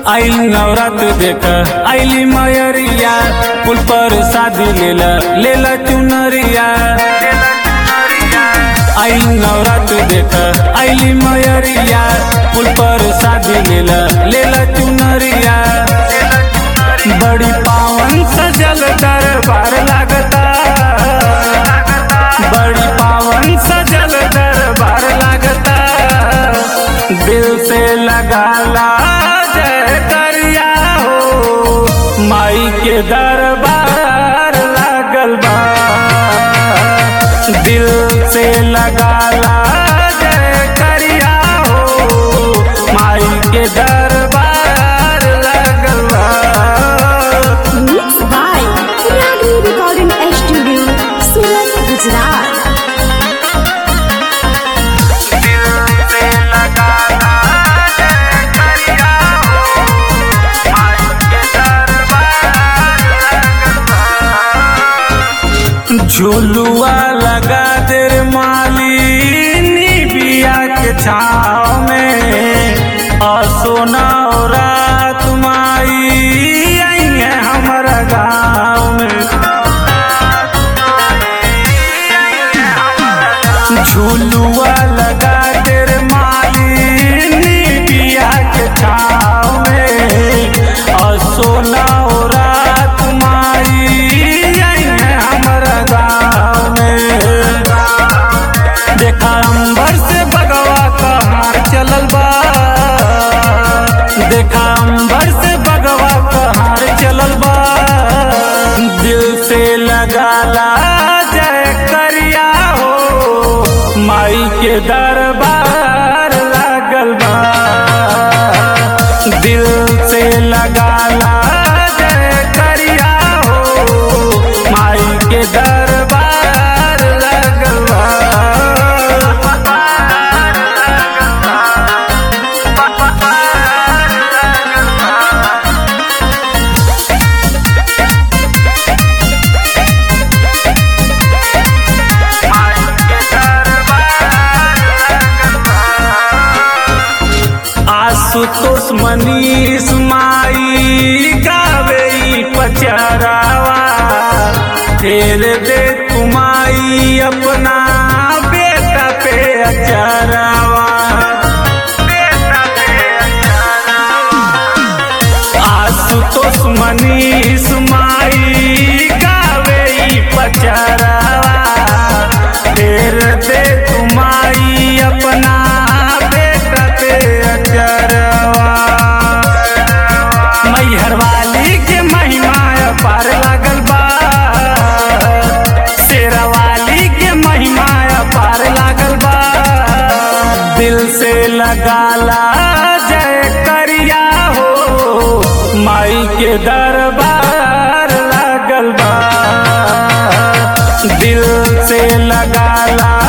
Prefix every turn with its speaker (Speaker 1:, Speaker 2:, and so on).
Speaker 1: आइल नवरात देख आइली मयरिया पुल पर शादी लेला लेला चुनरिया आइल नवरात देख आइली मयरिया पुल पर शादी लेला लेला चुनरिया बड़ी पावन सजल दरबार लागता बड़ी पावन सजल दरबार लागता दिल से लगाला जय करिया हो माई के दरबार लागल बा दिल से लगाला जय करिया हो माई के दरबार लागल बा
Speaker 2: Mixed by Ragni Recording Studio, Surat, Gujarat.
Speaker 1: झुलुआ लगा दे रे मालिनी बिया के छाव में आ सोना और रात माई आई है हमारा गाँव में झुलुआ लगा दे रे मालिनी बिया के छाव में आ सोना और रात माई आई है हमारा गाँव में देखा अंबर से बगवा कहार चलल बा देखा अंबर से बगवा कहार चलल बा दिल से लगाला जय करिया हो माई के दरबार लागल बा दिल से लगाला जय करिया हो माई के दरबार लागल आशुतोष मनीष माई गावे ई पचरावा फेर दे तुमाई अपना बेटा पे अचरावा आशुतोष मनीष माई गावे ई पचरावा फेर दे तुमाई अपना बेटा पे अचरवा मैहर वाली के महिमा पार लागल बा शेरा वाली के महिमा पार लागल बा दिल से लगाला जय करिया हो माई के दरबार लागल बा दिल से लगाला